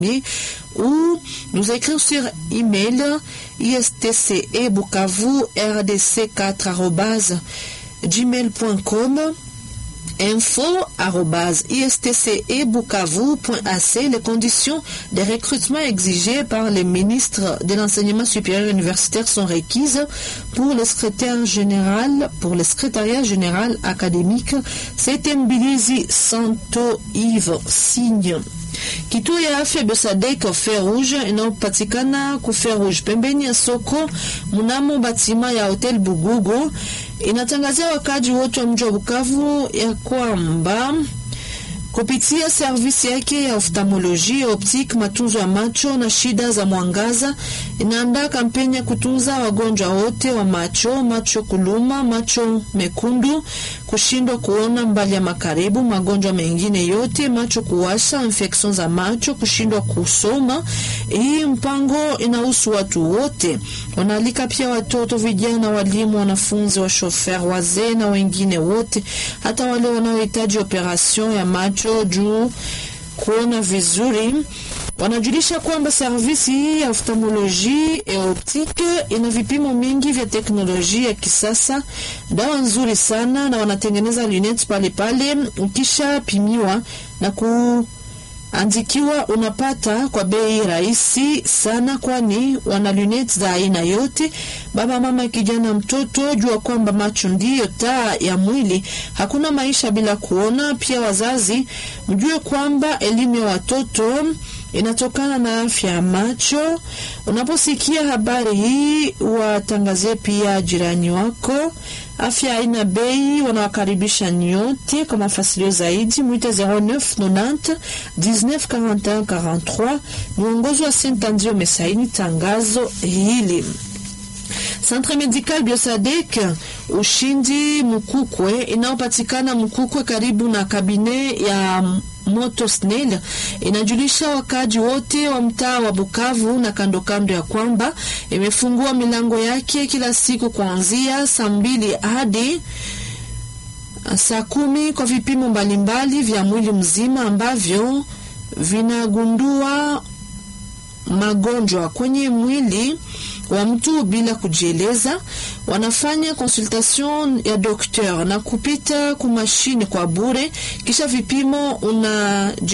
ou nous écrire sur email istcebukavu.rdc4 gmail.com info istcebukavu.ac les conditions de recrutement exigées par le ministre de l'enseignement supérieur universitaire sont requises pour le secrétaire général pour le secrétariat général académique c'était Mbilizi Santo Yves Signe Kituo ya afya Besadek Ferouge inayopatikana ku Ferouge pembeni ya soko mnamo batima ya Hotel Bugugu inatangazia wakaji wote wa mji wa Bukavu ya kwamba kupitia servisi yake ya oftalmoloji optique, matunzo ya macho na shida za mwangaza, inaandaa kampeni ya kutunza wagonjwa wote wa macho: macho kuluma, macho mekundu, kushindwa kuona mbali ya makaribu, magonjwa mengine yote, macho kuwasha, infection za macho, kushindwa kusoma. Hii mpango inahusu watu wote, wanaalika pia watoto, vijana, walimu, wanafunzi, wa shofer, wazee na wengine wote, hata wale wanaohitaji operation ya macho juu kuona vizuri. Wanajulisha kwamba servisi hii ya oftalmoloji e optique ina vipimo mingi vya teknolojia ya kisasa, dawa nzuri sana, na wanatengeneza lunettes pale pale. Ukisha pimiwa na kuandikiwa, unapata kwa bei rahisi sana, kwani wana lunettes za aina yote. Baba, mama, kijana, mtoto, jua kwamba macho ndiyo taa ya mwili. Hakuna maisha bila kuona. Pia wazazi, mjue kwamba elimu ya watoto inatokana na afya ya macho. Unaposikia habari hii, watangazie pia jirani wako. Afya haina bei, wanawakaribisha nyote. Kwa mafasilio zaidi mwite 0990 1941 43. Mwongozi wa Sintanzio mesaini tangazo hili. Centre Medical Biosadek Ushindi Mukukwe inayopatikana Mukukwe karibu na kabine ya Moto Snell inajulisha wakaji wote wa mtaa wa Bukavu na kando kando ya kwamba imefungua milango yake kila siku kuanzia saa mbili hadi saa kumi kwa vipimo mbalimbali vya mwili mzima ambavyo vinagundua magonjwa kwenye mwili wa mtu bila kujieleza. Wanafanya consultation ya dokteur na kupita kumashine kwa bure, kisha vipimo una